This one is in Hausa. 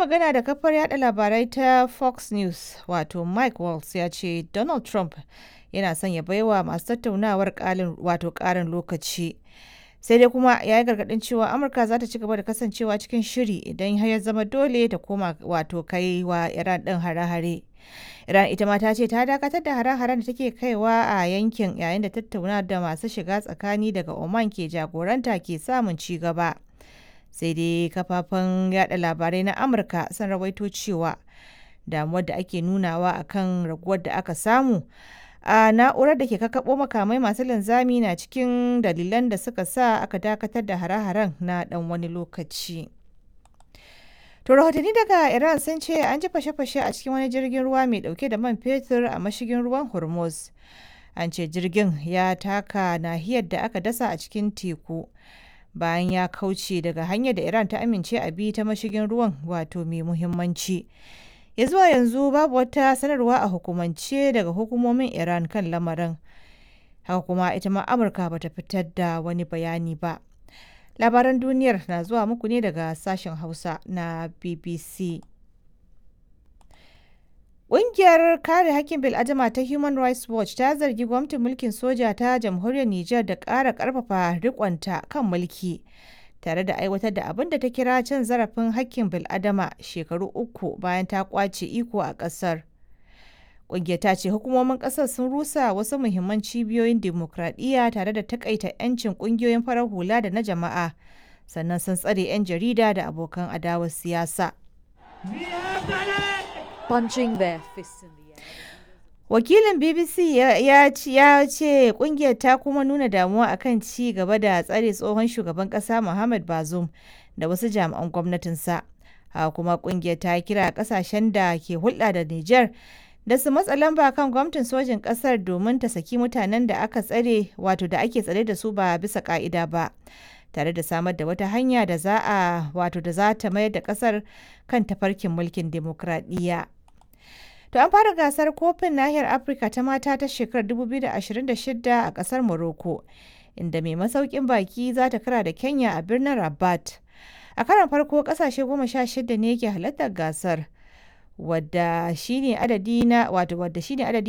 magana da kafar yada labarai ta Fox News wato Mike Waltz ya ce Donald Trump yana son ya baiwa masu tattaunawar wato ƙarin lokaci. Sai dai kuma ya yi gargaɗin cewa Amurka za ta ci gaba da kasancewa cikin shiri idan har ya zama dole ta koma wato kai wa Iran ɗin hare-hare. Iran ita ma ta ce ta dakatar da hare-haren da take kaiwa a yankin yayin da tattauna da masu shiga tsakani daga Oman ke jagoranta ke samun ci gaba. Sai dai kafafen yada labarai na Amurka sun rawaito cewa damuwar da ake nunawa akan raguwar da aka samu a na'urar da ke kakkaɓo makamai masu linzami na cikin dalilan da suka sa aka dakatar da hare-haren na ɗan wani lokaci. To rahotanni daga Iran sun ce an ji fashe-fashe a cikin wani jirgin ruwa mai dauke da man fetur a mashigin ruwan Hormuz. An ce jirgin ya taka nahiyar da aka dasa a cikin teku bayan ya kauce daga hanyar da Iran ta amince a bi ta mashigin ruwan wato mai muhimmanci. Ya zuwa yanzu babu wata sanarwa a hukumance daga hukumomin Iran kan lamarin. Haka kuma ita ma Amurka bata fitar da wani bayani ba. labaran duniyar na zuwa muku ne daga sashen hausa na bbc Ƙungiyar kare hakkin bil'adama ta Human Rights Watch ta zargi gwamnatin mulkin soja ta jamhuriyar Nijar da ƙara ƙarfafa riƙonta kan mulki tare da aiwatar da abin da ta kira cin zarafin hakkin bil'adama shekaru uku bayan ta ƙwace iko a ƙasar. Ƙungiyar ta ce hukumomin ƙasar sun rusa wasu muhimman cibiyoyin dimokuraɗiyya tare da takaita 'yancin ƙungiyoyin farar hula da na jama'a, sannan sun tsare 'yan jarida da abokan adawar siyasa. Punching their fists in the air. Wakilin BBC ya ce ƙungiyar ta kuma nuna damuwa akan ci gaba da tsare tsohon shugaban ƙasa Muhammad Bazoum da wasu jami'an gwamnatinsa. Haka kuma ƙungiyar ta kira ƙasashen da ke hulɗa da Nijar da su matsa lamba kan gwamnatin sojin kasar domin ta saki mutanen da aka tsare wato da ake tsare da su ba bisa ka'ida ba tare da samar da wata hanya da za a wato da za ta mayar da kasar kan tafarkin mulkin demokradiyya. To an fara gasar kofin nahiyar Afirka ta mata ta shekarar 2026 a kasar Morocco inda mai masaukin baki za ta kara da Kenya a birnin Rabat. A karon farko kasashe goma sha shida ne ke halartar gasar. wadda shine adadi na wato wadda shine adadi